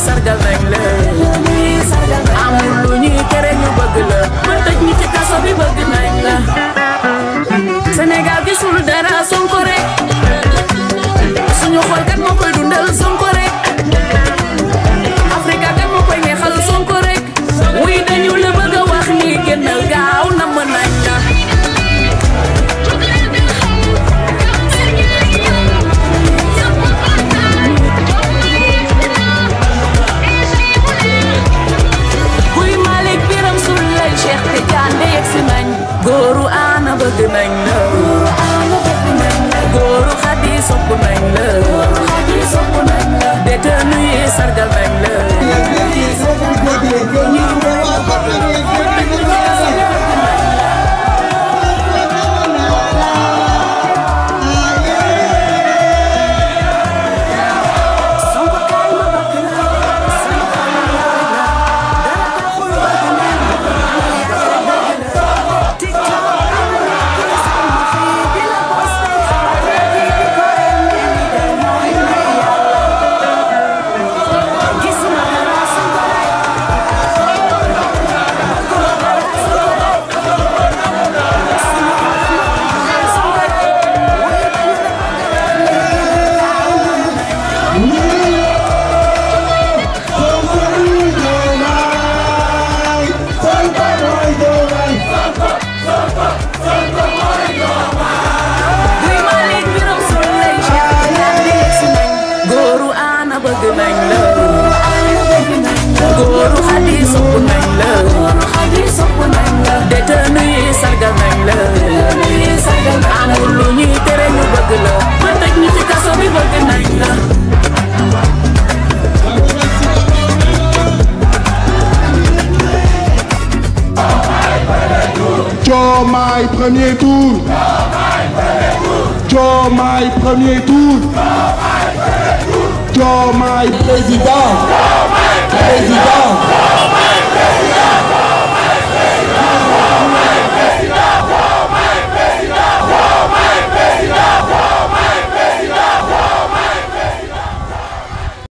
sargal nañ la amul lu ñuy tere ñu bëgg la ba tëj ñi ci kaso bi bëgg nañ la Sénégal gisul dara Sonko rek suñu xol kat moo koy dundal Sonko rek Afrika kat moo koy neexal Sonko rek wuy dañu la bëgg a wax ni génnal gaaw namm nañ la kuy Malick Biram Souley Cheikh Tidiane yegg si nañ góoru aana bëgg nañ la góoru xadi sopp nañ la détenu yi sargal nañ la kuy Malick Biram Souley Cheikh Tidiane yegg si nañ góoru aana bëgg nañ la góoru xadi sopp nañ la détenu yi sargal nañ la amul lu ñuy tere ñu bëgg la ba tëj ñu ci kaso bi bëgg nañ la Diomaye premier tour. Diomaye premier tour. Diomaye président. Président.